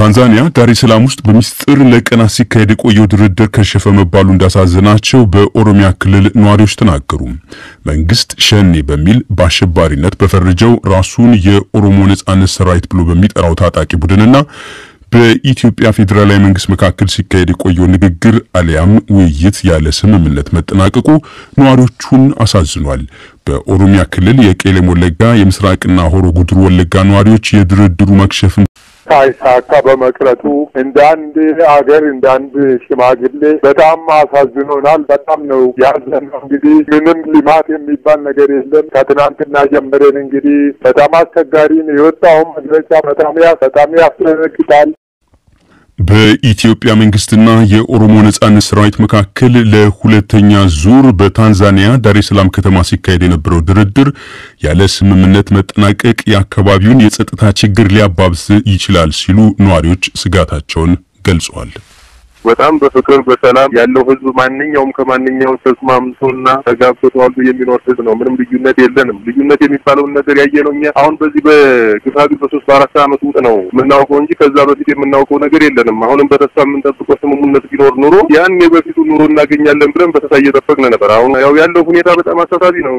ታንዛኒያ ዳሬ ሰላም ውስጥ በሚስጥር ለቀናት ሲካሄድ የቆየው ድርድር ከሸፈ መባሉ እንዳሳዘናቸው በኦሮሚያ ክልል ነዋሪዎች ተናገሩ። መንግስት ሸኔ በሚል በአሸባሪነት በፈረጀው ራሱን የኦሮሞ ነጻነት ሰራዊት ብሎ በሚጠራው ታጣቂ ቡድንና በኢትዮጵያ ፌዴራላዊ መንግስት መካከል ሲካሄድ የቆየው ንግግር አሊያም ውይይት ያለ ስምምነት መጠናቀቁ ነዋሪዎቹን አሳዝኗል። በኦሮሚያ ክልል የቄለም ወለጋ፣ የምስራቅና ሆሮ ጉድሩ ወለጋ ነዋሪዎች የድርድሩ መክሸፍን ሳይሳካ በመቅረቱ እንደ አንድ አገር እንደ አንድ ሽማግሌ በጣም አሳዝኖናል። በጣም ነው ያዘነው። እንግዲህ ምንም ልማት የሚባል ነገር የለም። ከትናንትና ጀምረን እንግዲህ በጣም አስቸጋሪ ነው። የወጣው መግለጫ በጣም በጣም ያስደነግጣል። በኢትዮጵያ መንግስትና የኦሮሞ ነጻነት ሰራዊት መካከል ለሁለተኛ ዙር በታንዛኒያ ዳሬ ሰላም ከተማ ሲካሄድ የነበረው ድርድር ያለ ስምምነት መጠናቀቅ የአካባቢውን የጸጥታ ችግር ሊያባብስ ይችላል ሲሉ ነዋሪዎች ስጋታቸውን ገልጸዋል። በጣም በፍቅር በሰላም ያለው ህዝብ ማንኛውም ከማንኛውም ተስማምቶና ተጋብቶ ተዋልዶ የሚኖር ህዝብ ነው። ምንም ልዩነት የለንም። ልዩነት የሚባለውን ነገር ያየነው እኛ አሁን በዚህ በግፋቢል በሶስት በአራት ዓመት ውጥ ነው የምናውቀው እንጂ ከዛ በፊት የምናውቀው ነገር የለንም። አሁንም በተስፋ የምንጠብቀው ስምምነት ቢኖር ኑሮ ያን የበፊቱ ኑሮ እናገኛለን ብለን በተስፋ እየጠበቅን ነበር። አሁን ያው ያለው ሁኔታ በጣም አሳሳቢ ነው።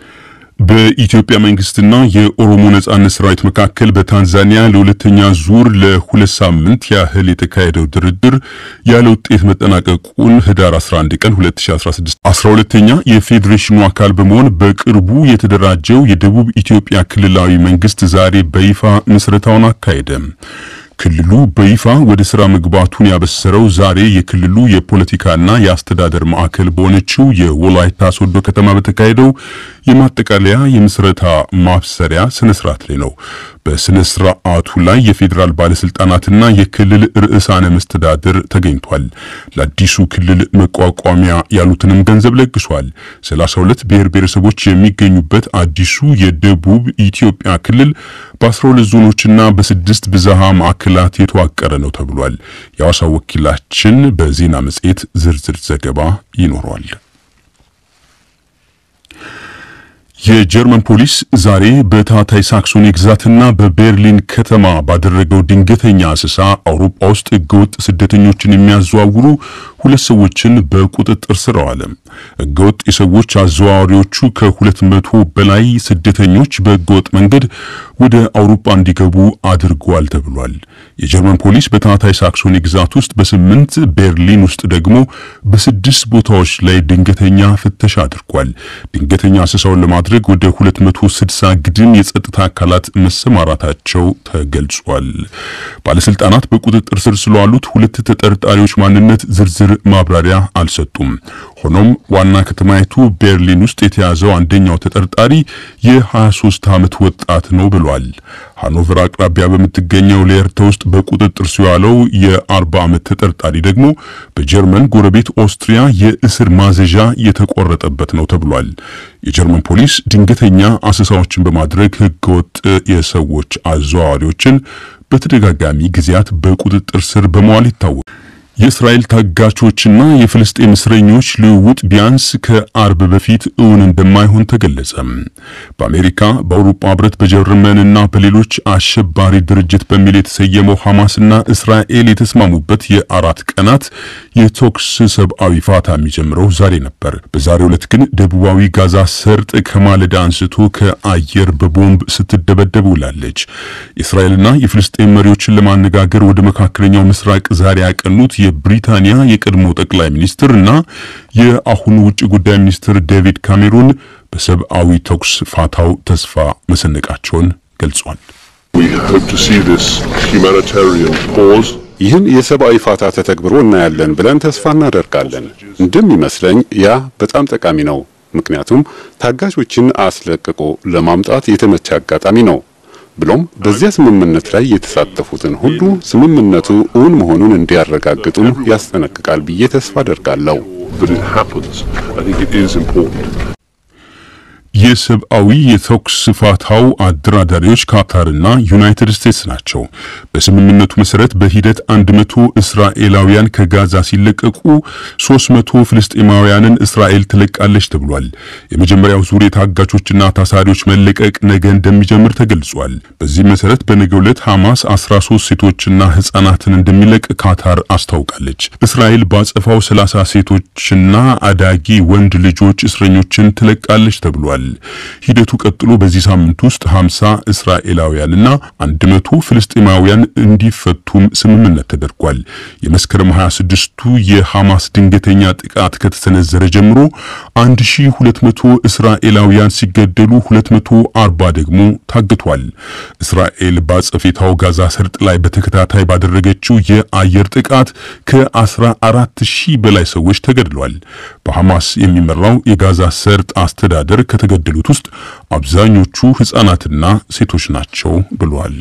በኢትዮጵያ መንግስትና የኦሮሞ ነጻነት ሰራዊት መካከል በታንዛኒያ ለሁለተኛ ዙር ለሁለት ሳምንት ያህል የተካሄደው ድርድር ያለ ውጤት መጠናቀቁን ህዳር 11 ቀን 2016 12ኛ የፌዴሬሽኑ አካል በመሆን በቅርቡ የተደራጀው የደቡብ ኢትዮጵያ ክልላዊ መንግስት ዛሬ በይፋ ምስረታውን አካሄደ። ክልሉ በይፋ ወደ ስራ መግባቱን ያበሰረው ዛሬ የክልሉ የፖለቲካና የአስተዳደር ማዕከል በሆነችው የወላይታ ሶዶ ከተማ በተካሄደው የማጠቃለያ የምስረታ ማብሰሪያ ስነ ስርዓት ላይ ነው። በስነ ስርዓቱ ላይ የፌዴራል ባለስልጣናትና የክልል ርዕሳነ መስተዳድር ተገኝቷል። ለአዲሱ ክልል መቋቋሚያ ያሉትንም ገንዘብ ለግሷል። 32 ብሔር ብሔረሰቦች የሚገኙበት አዲሱ የደቡብ ኢትዮጵያ ክልል በ12 ዞኖችና በስድስት ብዝሃ ማዕከላት የተዋቀረ ነው ተብሏል። የሐዋሳው ወኪላችን በዜና መጽሔት ዝርዝር ዘገባ ይኖረዋል። የጀርመን ፖሊስ ዛሬ በታታይ ሳክሶኒ ግዛትና በቤርሊን ከተማ ባደረገው ድንገተኛ አሰሳ አውሮፓ ውስጥ ህገወጥ ስደተኞችን የሚያዘዋውሩ ሁለት ሰዎችን በቁጥጥር ስር አዋለ። ህገወጥ የሰዎች አዘዋዋሪዎቹ ከሁለት መቶ በላይ ስደተኞች በህገወጥ መንገድ ወደ አውሮፓ እንዲገቡ አድርገዋል ተብሏል። የጀርመን ፖሊስ በታታይ ሳክሶኒ ግዛት ውስጥ በስምንት ቤርሊን ውስጥ ደግሞ በስድስት ቦታዎች ላይ ድንገተኛ ፍተሻ አድርጓል። ድንገተኛ አሰሳውን ለማድረግ ወደ 260 ግድም የጸጥታ አካላት መሰማራታቸው ተገልጿል። ባለስልጣናት በቁጥጥር ስር ስለዋሉት ሁለት ተጠርጣሪዎች ማንነት ዝርዝር ማብራሪያ አልሰጡም። ሆኖም ዋና ከተማይቱ ቤርሊን ውስጥ የተያዘው አንደኛው ተጠርጣሪ የ23 ዓመት ወጣት ነው ብሏል። ሃኖቨር አቅራቢያ በምትገኘው ሌርተ ውስጥ በቁጥጥር ስር የዋለው የ40 ዓመት ተጠርጣሪ ደግሞ በጀርመን ጎረቤት ኦስትሪያ የእስር ማዘዣ የተቆረጠበት ነው ተብሏል። የጀርመን ፖሊስ ድንገተኛ አሰሳዎችን በማድረግ ህገወጥ የሰዎች አዘዋዋሪዎችን በተደጋጋሚ ጊዜያት በቁጥጥር ስር በመዋል ይታወቃል። የእስራኤል ታጋቾችና የፍልስጤም እስረኞች ልውውጥ ቢያንስ ከአርብ በፊት እውን እንደማይሆን ተገለጸ። በአሜሪካ በአውሮፓ ህብረት በጀርመንና በሌሎች አሸባሪ ድርጅት በሚል የተሰየመው ሐማስና እስራኤል የተስማሙበት የአራት ቀናት የተኩስ ሰብአዊ ፋታ የሚጀምረው ዛሬ ነበር። በዛሬው ዕለት ግን ደቡባዊ ጋዛ ሰርጥ ከማለዳ አንስቶ ከአየር በቦምብ ስትደበደብ ውላለች። የእስራኤልና የፍልስጤም መሪዎችን ለማነጋገር ወደ መካከለኛው ምስራቅ ዛሬ ያቀኑት የብሪታንያ የቀድሞ ጠቅላይ ሚኒስትር እና የአሁኑ ውጭ ጉዳይ ሚኒስትር ዴቪድ ካሜሩን በሰብአዊ ተኩስ ፋታው ተስፋ መሰነቃቸውን ገልጿል። ይህን የሰብአዊ ፋታ ተተግብሮ እናያለን ብለን ተስፋ እናደርጋለን። እንደሚመስለኝ ያ በጣም ጠቃሚ ነው፣ ምክንያቱም ታጋቾችን አስለቅቆ ለማምጣት የተመቸ አጋጣሚ ነው። ብሎም በዚያ ስምምነት ላይ የተሳተፉትን ሁሉ ስምምነቱ እውን መሆኑን እንዲያረጋግጡም ያስጠነቅቃል ብዬ ተስፋ አደርጋለሁ። የሰብአዊ የተኩስ ፋታው አደራዳሪዎች ካታርና ዩናይትድ ስቴትስ ናቸው። በስምምነቱ መሰረት በሂደት 100 እስራኤላውያን ከጋዛ ሲለቀቁ 300 ፍልስጤማውያንን እስራኤል ትለቃለች ተብሏል። የመጀመሪያው ዙር የታጋቾችና ታሳሪዎች መለቀቅ ነገ እንደሚጀምር ተገልጿል። በዚህ መሰረት በነገው ዕለት ሐማስ 13 ሴቶችና ሕፃናትን እንደሚለቅ ካታር አስታውቃለች። እስራኤል ባጸፋው 30 ሴቶችና አዳጊ ወንድ ልጆች እስረኞችን ትለቃለች ተብሏል። ሂደቱ ቀጥሎ በዚህ ሳምንት ውስጥ 50 እስራኤላውያንና 100 ፍልስጤማውያን እንዲፈቱም ስምምነት ተደርጓል። የመስከረም 26ቱ የሐማስ ድንገተኛ ጥቃት ከተሰነዘረ ጀምሮ 1200 እስራኤላውያን ሲገደሉ 240 ደግሞ ታግቷል። እስራኤል ባጸፌታው ጋዛ ሰርጥ ላይ በተከታታይ ባደረገችው የአየር ጥቃት ከ14 ሺህ በላይ ሰዎች ተገድለዋል። በሐማስ የሚመራው የጋዛ ሰርጥ አስተዳደር ከተገደሉት ውስጥ አብዛኞቹ ሕፃናትና ሴቶች ናቸው ብሏል።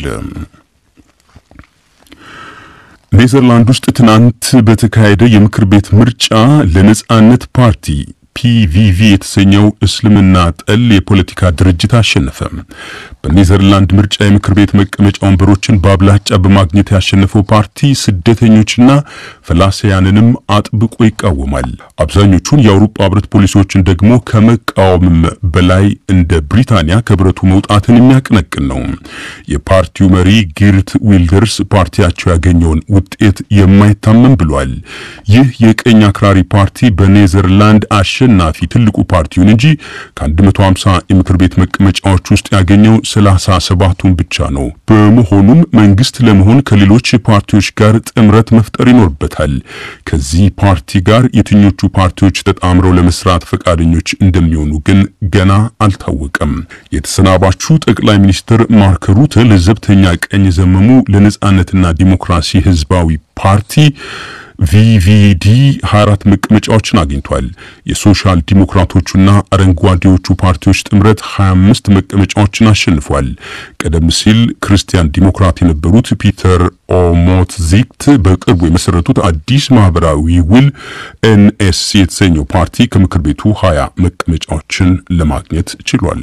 ኔዘርላንድ ውስጥ ትናንት በተካሄደ የምክር ቤት ምርጫ ለነጻነት ፓርቲ ፒቪቪ የተሰኘው እስልምና ጠል የፖለቲካ ድርጅት አሸነፈ። በኔዘርላንድ ምርጫ የምክር ቤት መቀመጫ ወንበሮችን በአብላጫ በማግኘት ያሸነፈው ፓርቲ ስደተኞችና ፈላሲያንንም አጥብቆ ይቃወማል። አብዛኞቹን የአውሮፓ ሕብረት ፖሊሲዎችን ደግሞ ከመቃወምም በላይ እንደ ብሪታንያ ከህብረቱ መውጣትን የሚያቀነቅን ነው። የፓርቲው መሪ ጊርት ዊልደርስ ፓርቲያቸው ያገኘውን ውጤት የማይታመን ብሏል። ይህ የቀኝ አክራሪ ፓርቲ በኔዘርላንድ አሸናፊ ትልቁ ፓርቲውን እንጂ ከ150 የምክር ቤት መቀመጫዎች ውስጥ ያገኘው 37ቱን ብቻ ነው። በመሆኑም መንግስት ለመሆን ከሌሎች ፓርቲዎች ጋር ጥምረት መፍጠር ይኖርበታል። ከዚህ ፓርቲ ጋር የትኞቹ ፓርቲዎች ተጣምረው ለመስራት ፈቃደኞች እንደሚሆኑ ግን ገና አልታወቀም። የተሰናባቹ ጠቅላይ ሚኒስትር ማርክ ሩተ ለዘብተኛ ቀኝ ዘመሙ ለነጻነትና ዲሞክራሲ ህዝባዊ ፓርቲ ቪቪዲ 24 መቀመጫዎችን አግኝቷል። የሶሻል ዲሞክራቶቹና አረንጓዴዎቹ ፓርቲዎች ጥምረት 25 መቀመጫዎችን አሸንፏል። ቀደም ሲል ክርስቲያን ዲሞክራት የነበሩት ፒተር ኦሞትዚክት በቅርቡ የመሰረቱት አዲስ ማህበራዊ ውል ኤንኤስሲ የተሰኘው ፓርቲ ከምክር ቤቱ 20 መቀመጫዎችን ለማግኘት ችሏል።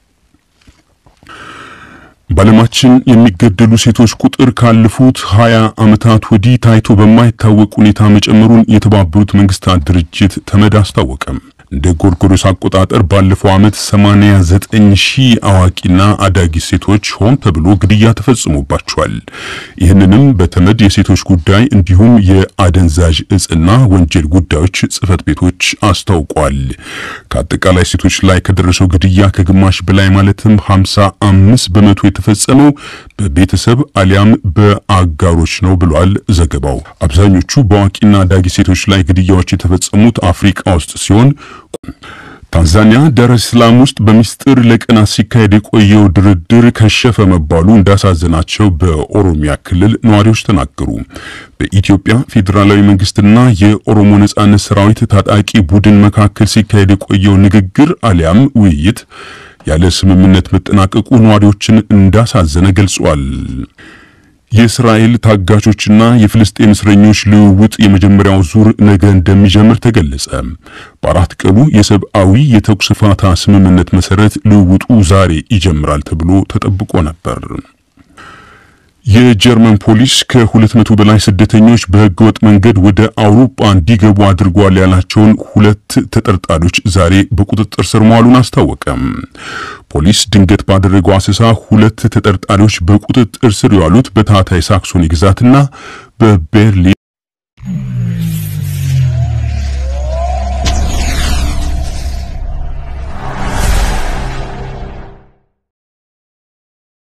በዓለማችን የሚገደሉ ሴቶች ቁጥር ካለፉት 20 ዓመታት ወዲህ ታይቶ በማይታወቅ ሁኔታ መጨመሩን የተባበሩት መንግስታት ድርጅት ተመድ አስታወቀም። እንደ ጎርጎሮስ አቆጣጠር ባለፈው ዓመት 89 ሺህ አዋቂና አዳጊ ሴቶች ሆን ተብሎ ግድያ ተፈጽሞባቸዋል። ይህንንም በተመድ የሴቶች ጉዳይ እንዲሁም የአደንዛዥ እጽና ወንጀል ጉዳዮች ጽህፈት ቤቶች አስታውቋል። ከአጠቃላይ ሴቶች ላይ ከደረሰው ግድያ ከግማሽ በላይ ማለትም 55 በመቶ የተፈጸመው በቤተሰብ አሊያም በአጋሮች ነው ብሏል ዘገባው። አብዛኞቹ በአዋቂና አዳጊ ሴቶች ላይ ግድያዎች የተፈጸሙት አፍሪካ ውስጥ ሲሆን ታንዛኒያ ዳር es ሰላም ውስጥ በሚስጥር ለቀናት ሲካሄድ የቆየው ድርድር ከሸፈ መባሉ እንዳሳዘናቸው በኦሮሚያ ክልል ነዋሪዎች ተናገሩ። በኢትዮጵያ ፌዴራላዊ መንግስትና የኦሮሞ ነጻነት ሰራዊት ታጣቂ ቡድን መካከል ሲካሄድ የቆየው ንግግር አሊያም ውይይት ያለ ስምምነት መጠናቀቁ ነዋሪዎችን እንዳሳዘነ ገልጿል። የእስራኤል ታጋቾችና የፍልስጤም እስረኞች ልውውጥ የመጀመሪያው ዙር ነገ እንደሚጀምር ተገለጸ። በአራት ቀኑ የሰብአዊ የተኩስ ፋታ ስምምነት መሰረት ልውውጡ ዛሬ ይጀምራል ተብሎ ተጠብቆ ነበር። የጀርመን ፖሊስ ከሁለት መቶ በላይ ስደተኞች በህገወጥ መንገድ ወደ አውሮፓ እንዲገቡ አድርጓል ያላቸውን ሁለት ተጠርጣሪዎች ዛሬ በቁጥጥር ስር መዋሉን አስታወቀም። ፖሊስ ድንገት ባደረገው አሰሳ ሁለት ተጠርጣሪዎች በቁጥጥር ስር የዋሉት በታህታይ ሳክሶኒ ግዛትና በቤርሊን